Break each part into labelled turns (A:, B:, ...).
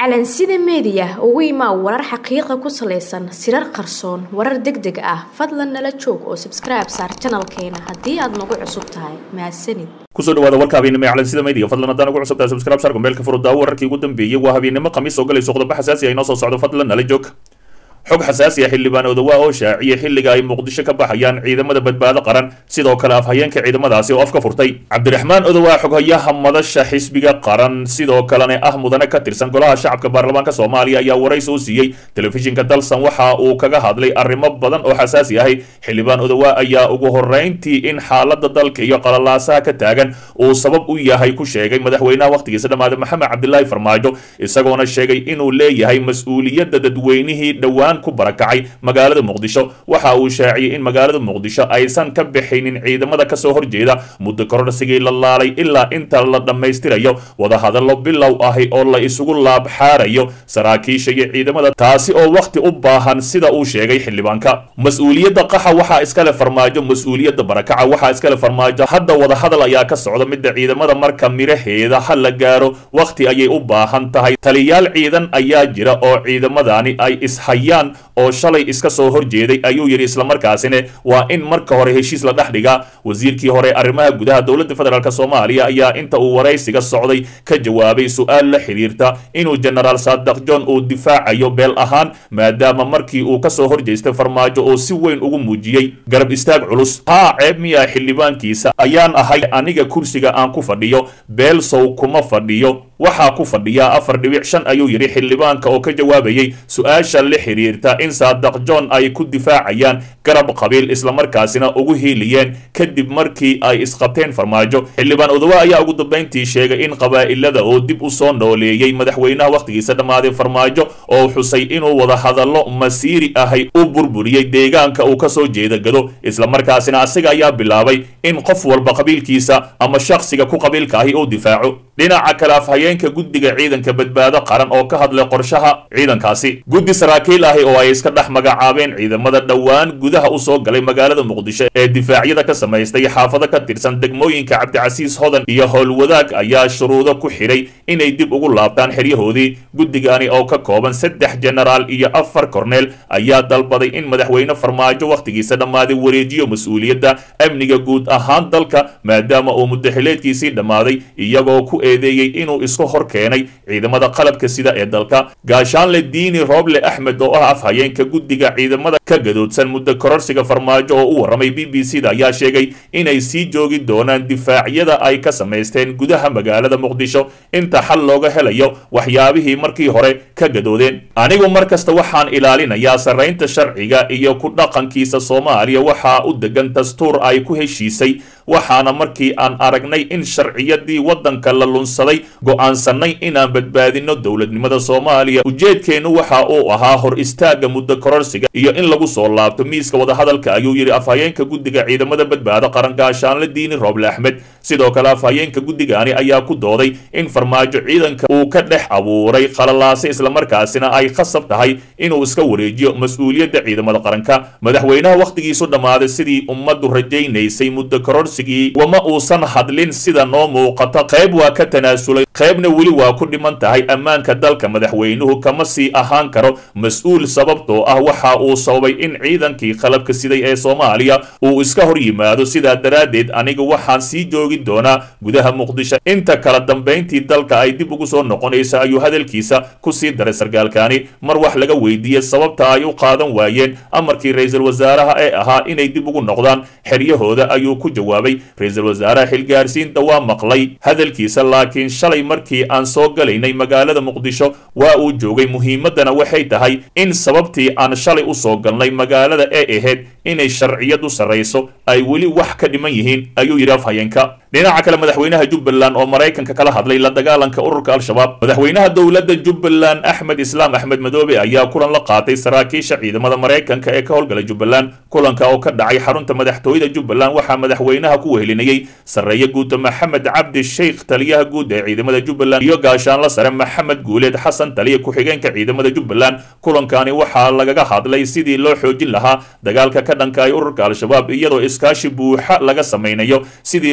A: calansida meediya ugu imaa warar xaqiiqa ku salaysan sirar qarsoon warar deg deg ah fadlan nala joog oo sabskribe saar janalkeena haddii aad nagu cusub tahay mahadsanid
B: kusoo dhawaada warka habeennimo ee calansida media fadlan haddaan ugu cusubtahay subscribe saar gombeelka furudaawo wararkii ugu dambeeyey waa habeennimo khamiis oo galayso qodobo xasaasi ah inoo soo socdo fadlan nala joog xog xasaasi ah xildhibaan odawaa oo shaaciyay xilliga ay muqdisho ka baxayaan ciidamada badbaado qaran sidoo kale afhayeenka ciidamadaasi oo afka furtay cabdiraxmaan odawaa xoghayaha madasha xisbiga qaran sidoo kalena ah mudane ka tirsan golaha shacabka baarlamaanka soomaaliya ayaa waraysi u siiyey telefishinka dalsan waxa uu kaga hadlay arrimo badan oo xasaasi ahay xildhibaan odawaa ayaa ugu horrayntii in xaalada dalka iyo qalalaasaha ka taagan uu sabab u yahay ku sheegay madaxweynaha wakhtigiisa dhammaaday maxamed cabdilaahi farmaajo isagoona sheegay inuu leeyahay mas-uuliyadda dadweynihii dhowaan ku barakacay magaalada muqdisho waxa uu shaaciyey in magaalada muqdisho aysan ka bixinin ciidamada kasoo horjeeda muddo kororsigii la laalay ilaa inta la dhammaystirayo wadahadallo bilow ahi oo la isugu laabxaarayo saraakiisha iyo ciidamada taasi oo wakhti u baahan sida uu sheegay xildhibaanka mas-uuliyadda qaxa waxaa iskale farmaajo mas-uuliyadda barakaca waxaa iskale farmaajo hadda wadahadal ayaa ka socda midda ciidamada marka miraheeda ha la gaaro wakhti ayay u baahan tahay taliyaal ciidan ayaa jira oo ciidamadani ay ishayaan oo shalay iska soo horjeeday ayuu yidhi islamarkaasina waa in marka hore heshiis la dhex dhigaa wasiirkii hore arrimaha gudaha dowladda federaalk soomaaliya ayaa inta uu waraysiga socday ka jawaabay su-aal la xiriirta inuu jenaraal saadaq john uu difaacayo beel ahaan maadaama markii uu kasoo horjeestay farmaajo oo si weyn ugu muujiyey garab istaag culus haa ceeb miyaa xildhibaankiisa ayaan ahay aniga kursiga aan ku fadhiyo beel sow kuma fadhiyo waxaa ku fadhiyaa afar dhibic shan ayuu yidhi xildhibaanka oo ka jawaabayey su-aasha la xiriirta in saadaq john ay ku difaacayaan garab qabiil islamarkaasina ugu hiiliyeen kadib markii ay isqabteen farmaajo xildhibaan odawa ayaa ugu dambayntii sheegay in qabaa'ilada oo dib u soo nooleeyey madaxweynaha wakhtigiisa dhammaaday farmaajo oo xusay inuu wada hadallo masiiri ahay u burburiyey deegaanka uu kasoo jeeda gado islamarkaasina asiga ayaa bilaabay in qof walba qabiilkiisa ama shakhsiga ku qabiilka ahi uu difaaco dhinaca kale afhayeenka guddiga ciidanka badbaado qaran oo ka hadlay qorshaha ciidankaasi guddi saraakiil ahi oo ay iska dhex magacaabeen ciidamada dhowaan gudaha u soo galay magaalada muqdisho ee difaacyada ka samaystay xaafado ka tirsan degmooyinka cabdicasiis hodan iyo howlwadaag ayaa shuruudo ku xidhay inay dib ugu laabtaan xeryahoodii guddigani oo ka kooban saddex jenaraal iyo afar korneel ayaa dalbaday in madaxweyne farmaajo wakhtigiisa dhammaaday wareejiyo mas-uuliyadda amniga guud ahaan dalka maadaama uu muddaxileedkiisii dhammaaday iyagoo ku eedeeyey inuu isku hor keenay ciidamada qalabka sida ee dalka gaashaanle diini rooble axmed oo ah afhayeenka guddiga ciidamada ka gadoodsan muddo kororsiga farmaajo oo u warramay b b c da ayaa sheegay inay sii joogi doonaan difaacyada ay ka samaysteen gudaha magaalada muqdisho inta xal looga helayo waxyaabihii markii hore ka gadoodeen anigu mar kasta waxaan ilaalinayaa sarraynta sharciga iyo ku dhaqankiisa soomaaliya waxaa u degan dastuur ay ku heshiisay waxaana markii aan aragnay in sharciyadii waddanka la lunsaday go'aansannay inaan badbaadino dowladnimada soomaaliya ujeedkeennu waxa uu ahaa hor istaagga muddo kororsiga iyo in lagu soo laabto miiska wadahadalka ayuu yidhi afhayeenka guddiga ciidamada badbaado qaran gaashaanle diini rooble axmed sidoo kale afhayeenka guddigani ayaa ku dooday in farmaajo ciidanka uu ka dhex abuuray qalalaase islamarkaasina ay khasab tahay inuu iska wareejiyo mas-uuliyadda ciidamada qaranka madaxweynaha wakhtigiisu dhammaaday sidii ummaddu rajaynaysay muddo kororsigii wama uusan hadlin sida noo muuqata qayb waa ka tanaasulay qaybna weli waa ku dhiman tahay ammaanka dalka madaxweynuhu kama sii ahaan karo mas-uul sababtoo ah waxa uu sababay in ciidankii qalabka siday ee soomaaliya uu iska hor yimaado sidaa daraaddeed aniga waxaan sii joogi doonaa gudaha muqdisho inta kala dambayntii dalka ay dib ugu soo noqonaysa ayuu hadalkiisa ku sii daray sarkaalkaani mar wax laga weydiiyey sababta ay u qaadan waayeen amarkii ra-iisul wasaaraha ee ahaa inay dib ugu noqdaan xeryahooda ayuu ku jawaabay ra-iisul wasaaraha xilgaarsiinta waa maqlay hadalkiisa laakiin shalay markii aan soo galaynay magaalada muqdisho waa uu joogay muhiimaddana waxay tahay in sababtii aan shalay u soo galnay magaalada ee ahayd inay sharciyadu sarrayso ay weli wax ka dhiman yihiin ayuu yidhi afhayeenka dhinaca kale madaxweynaha jubbaland oo maraykanka kala hadlay la dagaalanka ururka al-shabaab madaxweynaha dowladda jubbaland axmed islaam axmed madoobe ayaa kulan la qaatay saraakiisha ciidamada maraykanka ee ka howlgala jubbaland kulanka oo ka dhacay xarunta madaxtooyada jubbaland waxaa madaxweynaha ku wehelinayey sarreeye guuta maxamed cabdi sheikh taliyaha guud ee ciidamada jubbaland iyo gaashaanla sare maxamed guuleed xasan taliya ku-xigeenka ciidamada jubbaland kulankani waxaa lagaga hadlay sidii loo xoojin lahaa dagaalka ka dhanka ay ururka al-shabaab iyadoo iskaashi buuxa laga samaynayo sidii loo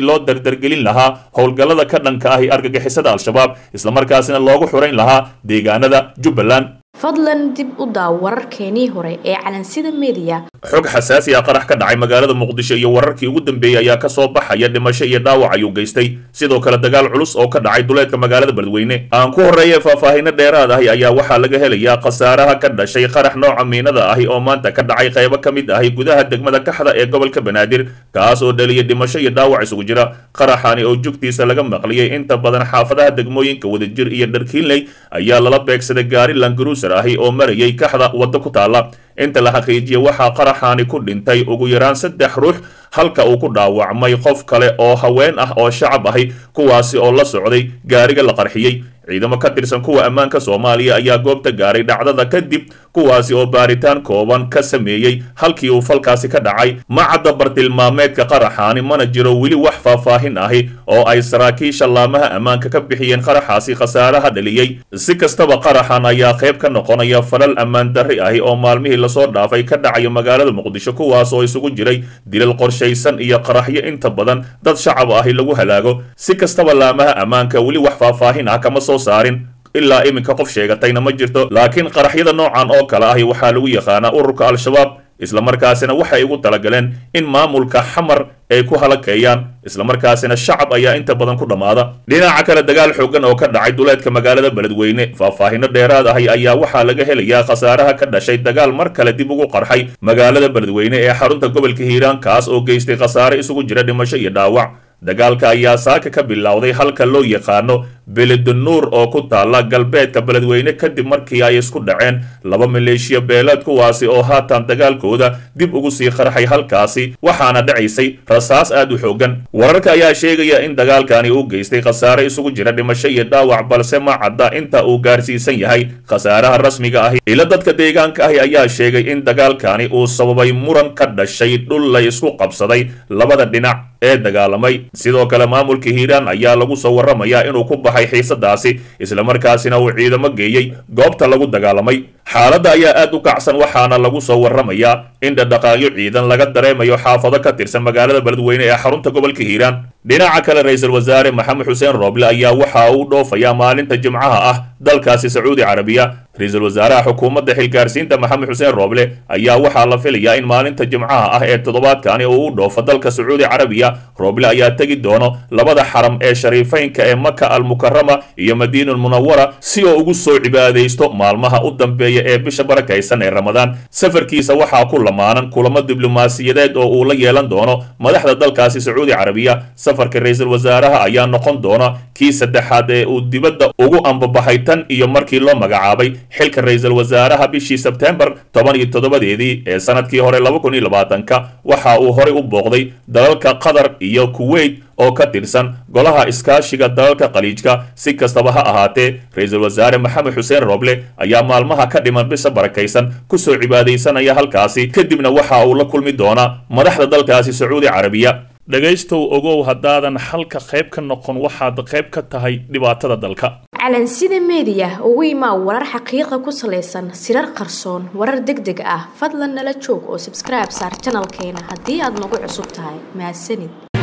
B: dardargelin lahaa howlgallada ka dhanka ahi argagixisada al-shabaab islamarkaasina loogu xurayn lahaa deegaanada jubbaland
A: fadlan dib u daaw wararkeenii hore ee calansida mediya
B: xog xasaasi ah qarax ka dhacay magaalada muqdisho iyo wararkii ugu dambeeyey ayaa ka soo baxaya dhimasho iyo dhaawac ayuu geystay sidoo kale dagaal culus oo ka dhacay duleedka magaalada beledweyne aan ku horreeya faahfaahino dheeraad ahi ayaa waxaa laga helayaa khasaaraha ka dhashay qarax nooca miinada ahi oo maanta ka dhacay qaybo ka mid ahi gudaha degmada kaxda ee gobolka banaadir kaas oo dhaliyay dhimasho iyo dhaawac isugu jira qaraxani oo jugtiisa laga maqliyey inta badan xaafadaha degmooyinka wadajir iyo dharkiinley ayaa lala beegsaday gaari langaruuser ahi oo marayay kaxda waddo ku taala inta la xaqiijiya waxaa qaraxaani ku dhintay ugu yaraan saddex ruux halka uu ku dhaawacmay qof kale oo haween ah oo shacab ahi kuwaasi oo la socday gaariga la qarxiyey ciidamo ka tirsan kuwa ammaanka soomaaliya ayaa goobta gaaray dhacdada kadib kuwaasi oo baaritaan kooban ka sameeyey halkii uu falkaasi ka dhacay ma cadda bartilmaameedka qaraxaani mana jiro weli wax faahfaahin ahi oo ay saraakiisha laamaha ammaanka ka bixiyeen qaraxaasi khasaaraha dhaliyey si kastaba qaraxan ayaa qayb ka noqonaya falal ammaan darri ahi oo maalmihii lasoo dhaafay ka dhacaya magaalada muqdisho kuwaas oo isugu jiray dilal qorshaysan iyo qaraxyo inta badan dad shacab ahi lagu halaago si kastaba laamaha ammaanka weli wax faahfaahin ah kama soo saarin ilaa iminka qof sheegatayna ma jirto laakiin qaraxyada noocan oo kale ahi waxaa lagu yaqaanaa ururka al-shabaab islamarkaasina waxay ugu talagaleen in maamulka xamar ay ku halakeeyaan islamarkaasina shacab ayaa inta badan ku dhammaada dhinaca kale dagaal xoogan oo ka dhacay duleedka magaalada beledweyne faahfaahino dheeraad ahi ayaa waxaa laga helayaa khasaaraha ka dhashay dagaal mar kale dib ugu qarxay magaalada beledweyne ee xarunta gobolka hiiraan kaas oo geystay khasaare isugu jira dhimasho iyo dhaawac dagaalka ayaa saaka ka bilowday halka loo yaqaano beledanuur oo ku taala galbeedka beledweyne kadib markii ay isku dhaceen laba maleeshiya beeleed kuwaasi oo haatan dagaalkooda dib ugu sii qarxay halkaasi waxaana dhacaysay rasaas aad u xoogan wararka ayaa sheegaya in dagaalkani uu geystay khasaare isugu jira dhimasho iyo dhaawac balse ma cadda inta uu gaarsiisan yahay khasaaraha rasmiga ahi ila dadka deegaanka ahi ayaa sheegay in dagaalkani uu sababay muran ka dhashay dhul la isku qabsaday labada dhinac ee dagaalamay sidoo kale maamulka hiiraan ayaa lagu soo warramayaa inuu ku baxay xiisadaasi islamarkaasina uu ciidamo geeyey goobta lagu dagaalamay xaaladda ayaa aad u kacsan waxaana lagu soo warramayaa in dhadhaqaaqyo ciidan laga dareemayo xaafado ka tirsan magaalada beledweyne ee xarunta gobolka hiiraan dhinaca kale ra-iisul wasaare maxamed xuseen rooble ayaa waxa uu dhoofayaa maalinta jimcaha ah dalkaasi sacuudi carabiya ra-iisul wasaaraha xukuumadda xilgaarsiinta maxamed xuseen rooble ayaa waxaa la filayaa in maalinta jimcaha ah ee toddobaadkani uu u dhoofo dalka sacuudi carabiya rooble ayaa tegi doono labada xaram ee shariifeynka ee maka almukarama iyo madiina munawara si oo ugu soo cibaadaysto maalmaha u dambeeya ee bisha barakaysan ee ramadaan safarkiisa waxaa ku lamaanan kulamo diblomaasiyadeed oo uu la yeelan doono madaxda dalkaasi sacuudi carabiya safarka ra-iisul wasaaraha ayaa noqon doona kii saddexaad ee uu dibadda ugu ambabaxay tan iyo markii loo magacaabay xilka ra-iisul wasaaraha bishii sebtembar toban iyo toddobadeedii ee sanadkii hore laba kun iyo labaatanka waxa uu horey u booqday dalalka qatar iyo kuwait oo ka tirsan golaha iskaashiga dalalka khaliijka si kastaba ha ahaatee ra-iisul wasaare maxamed xuseen rooble ayaa maalmaha ka dhiman bisha barakaysan kusoo cibaadaysanaya halkaasi kadibna waxa uu la kulmi doonaa madaxda dalkaasi sacuudi carabiya dhegaystow ogow haddaadan xalka qayb ka noqon waxaad qayb ka tahay dhibaatada dalka
A: calansida mediya ugu imaa warar xaqiiqa ku salaysan sirar qarsoon warar deg deg ah fadlan nala joog oo sabskribe saar janalkeena haddii aad nagu cusub tahay mahadsanid